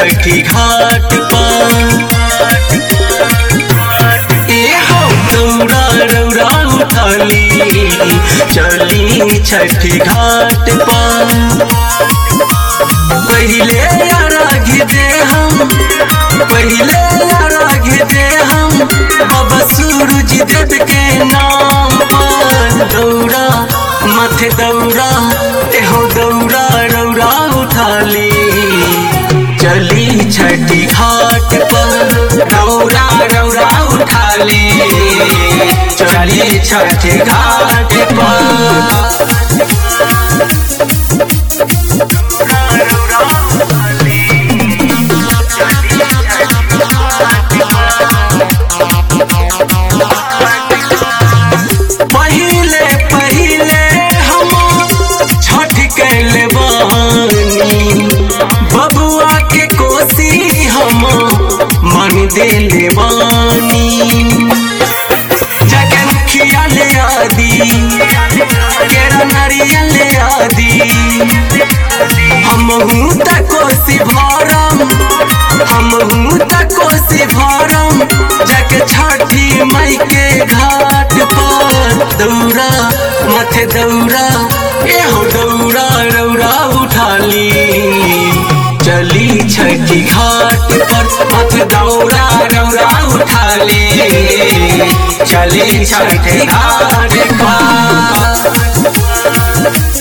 छठी घाट पर ए हो दौरा रौरा उठाली चली छठी घाट पर पहिले अर्घ्य दे हम पहिले अर्घ्य दे हम बाबा सूरज देव के नाम पर दौरा माथे दौरा एहो दौरा रौरा उठाली चली छठी घाट पर रौरा रौरा उठाली चली छठी घाट पर पहिले पहिले हम छठ कैले बानी बबुआ के कोसी हम मन देले बानी जगन खियाले आदि केरा नारियल आदि हम हूँ त कोसी भरम हम हूँ त कोसी भरम जाके छठी मई के घाट पर दौरा माथे दौरा एहो दौरा रौरा उठाली चली छठी घाट पर माथे दौरा रौरा उठाली चली छठी घाट पर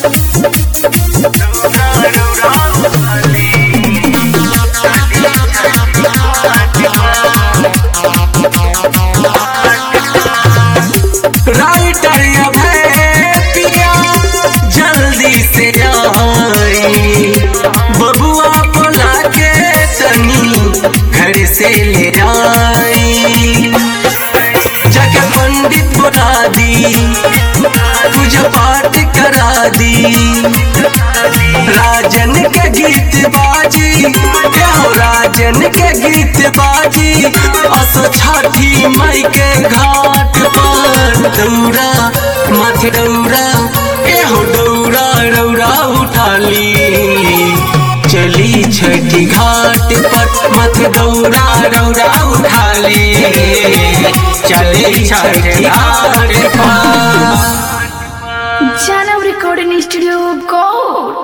राइटर अभय पिया जल्दी से आई बबुआ बोला के तनी घर से ले आई जगह पंडित बुला दी पूजा पाठ करा दी राजन के गीत बाजी हो राजन के गीत बाजी असो छठी मई के घाट पर दौरा माथे दौरा एहो दौरा रौरा उठाली चली छठी घाट पर माथे दौरा रौरा उठाली चली छठी घाट पर Janav Recording Studio Gold.